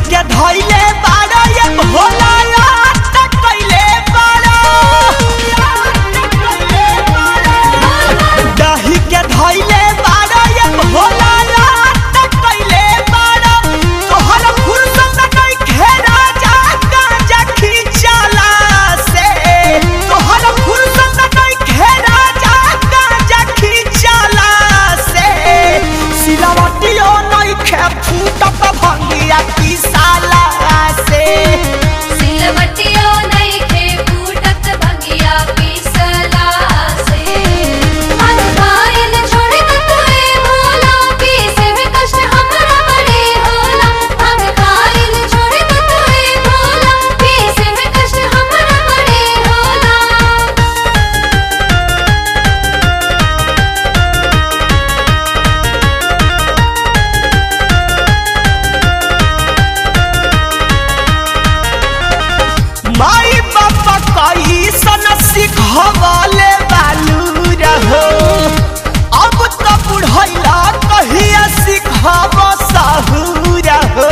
के धइले बाड़ा ये भोला याद कइले बाड़ा दही के धइले बाड़ा ये भोला याद कइले बाड़ा तोहर फुर्सत नहीं घेरा जा गांजा खींचला से तोहर फुर्सत नहीं घेरा जा गांजा खींचला से सिलवटियो नहीं खे फूटत भंगिया पिसाला से सिलवटियो नइखे फूटत भंगिया पीसला से मन खाइल छोड़ के तोए भोला पीसे में कष्ट हमरा बड़े होला मन खाइल छोड़ के तोए भोला पीसे में कष्ट हमरा बड़े होला माई बाबा कई सन सिखवले बालू रहो अब तो बुढ़ैला कहिया सिखब सहूर हो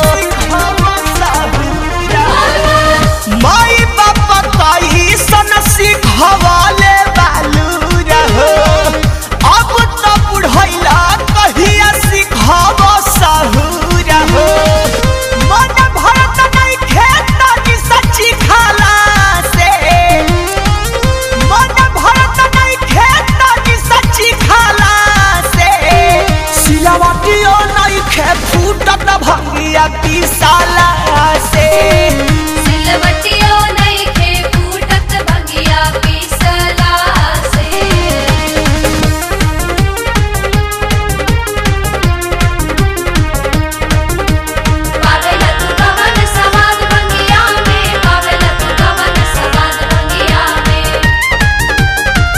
माई बाबा कई सन सिखवले बालू रहो अब तो बुढ़ैला कहिया सिखब सहूर हो मन भरत नहीं खेत की सच्ची खाला से मन भरत नहीं खेत की सच्ची खाला से सिलवटियो नहीं खे फूटत भंगिया पिसाला से सिलवटियो नइखे फूटत भंगिया पीसला से पावेला तू कवन सवाद भंगिया में पावेला तू कवन सवाद भंगिया में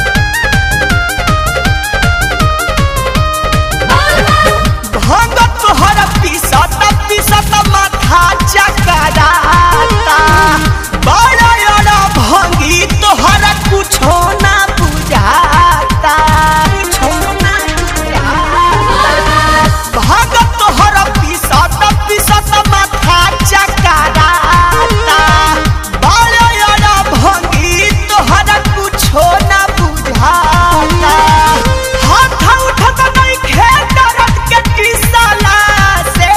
भंग तोहर पिसत पिसत माथा चकराता बड़ा बड़ा भंगी तोहर कुछो ना बुझाता कुछो ना बुझाता भाग तोहर पिसत पिसत माथा चकराता बड़ा बड़ा भंगी तोहर कुछो ना बुझाता हाथ उठत नहीं खेत रत के किसला से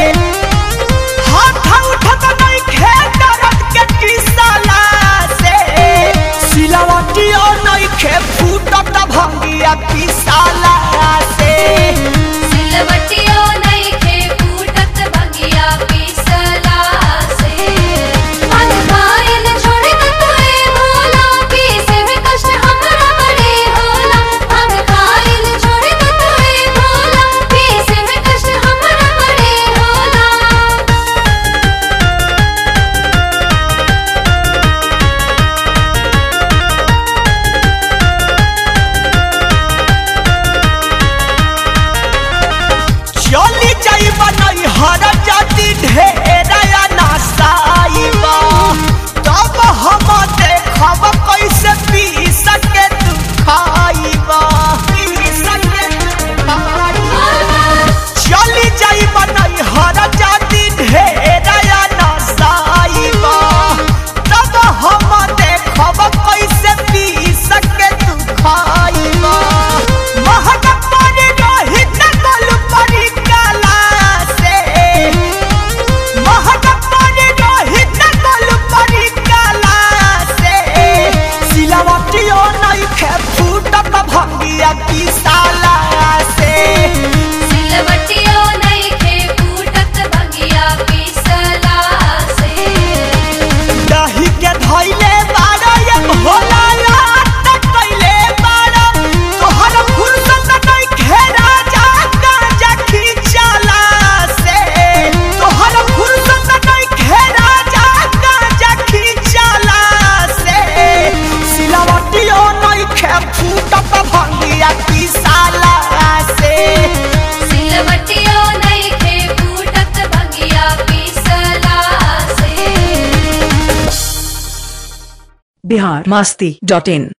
हाथ उठत नहीं खेत रत के किसला से सिलवटियो नहीं खे फूटत भंगिया पिसाला से सिलवटियो नइखे फूटत भंगिया पीसला से मन खाइल छोड़ के तोए भोला पीसे में कष्ट हमरा बड़े होला मन खाइल छोड़ के तोए भोला पीसे में कष्ट हमरा बड़े होला चली जाइबा नहीं हर जाति ढेरया नासाइबा तब हम देखब कैसे पी सके तू खाइबा पी सके तू खाइबा चली जाइबा नहीं हर जाति ढेरया नासाइबा तब हम देखब कैसे पी सके तू खाइबा महक पड़ी रही तकल पड़ी काला से महक पड़ी रही तकल पड़ी काला से सिलवटियो नहीं खे फूटत भंगिया पिसाला से सिलवटियो नइखे फूटत भंगिया पीसला से दही के धइले बाड़ा ये भोला याद कइले बाड़ा तोहर फुर्सत नहीं घेरा जा गांजा खींचला से तोहर फुर्सत नहीं घेरा जा गांजा खींचला से सिलवटियो नहीं खे फूटत भंगिया पिसाला से सिलवटियो नइखे फूटत भंगिया पीसला से बिहार मस्ती डॉट इन